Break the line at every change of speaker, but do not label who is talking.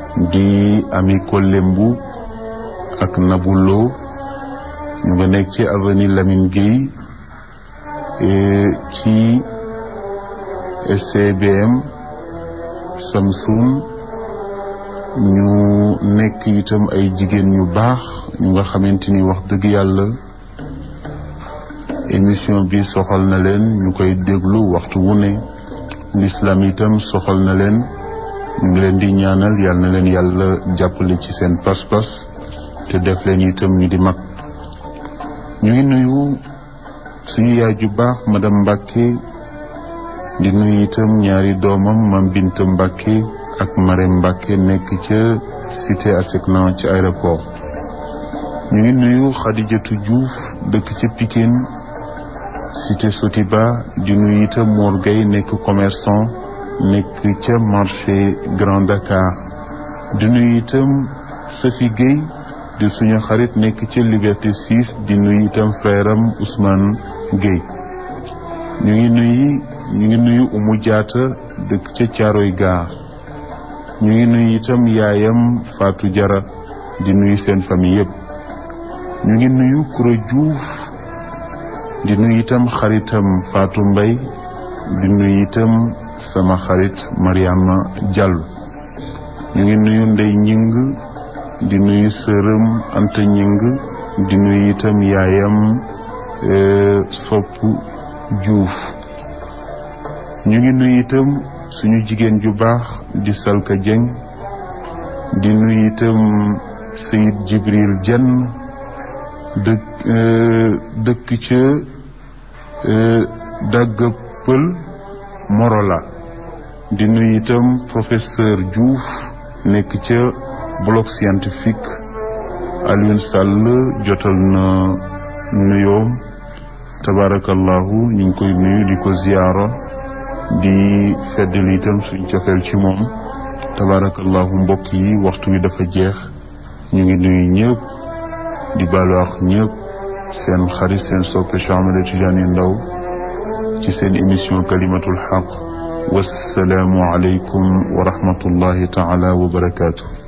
di ami Kolembu ak Nabulo ñu nga nekk ci avenue Lamine Gueye ci SCBM Samsung ñu nekk itam ay jigéen ñu baax ñu nga xamante ni wax dëgg yàlla émission bi soxal na leen ñu koy déglu waxtu wu ne l'islam itam soxal na leen ñu ngi leen di ñaanal yal na leen yàlla jàppale ci seen pas-pas te def leen itam ñu di mag ñu ngi nuyu suñu yaay ju baax madame Mbacke di nuyu itam ñaari doomam mam Binta Mbacke ak Marème Mbacke nekk ca cité ASECNA ci aéroport ñu ngi nuyu Khadijatou Diouf dëkk ca Pikine cité Sotiba di nuyu itam Mor Gueye nekk commerçant nekk ca marché Grand Dakar di nuyu itam Sophie Gueye di suñu xarit nekk ca Liberté 6 di nuyu itam frère am Ousmane Gueye ñu ngi nuyu ñu ngi nuyu Umu Jaata dëkk ca Caaroy Gaar ñu ngi nuyu itam yaayam Fatou Jara di nuyu seen famille yëpp ñu ngi nuyu Kuro Diouf di nuyu itam xaritam Fatou Mbay di nuyu itam sama xarit Mariama Diallo ñu ngi nuyu Ndey Ñing di nuyu sërëm Anta Ñing di nuyu itam yaayam Sopp Diouf ñu ngi nuyu itam suñu jigéen ju baax di Salka Dieng di nuyu itam Sayid Jibril Dieng dëkk dëkk ca dagga pël Morola di nuyu itam professeur Diouf nekk ca bloc scientifique Alioune Sall jotal na nuyoom tabarakallahu ñu ngi koy nuyu di ko ziyaara di feddali itam suñ cofeel ci moom tabarakallahu mbokk yi waxtu wi dafa jeex ñu ngi nuyu ñëpp di baalu ak ñëpp seen xarit seen soppe Cheikh Ahmed Tidiane Ndao ci seen émission kalimatul xaq wassalaamu aleykum wa rahmatullahi taala wa barakaatu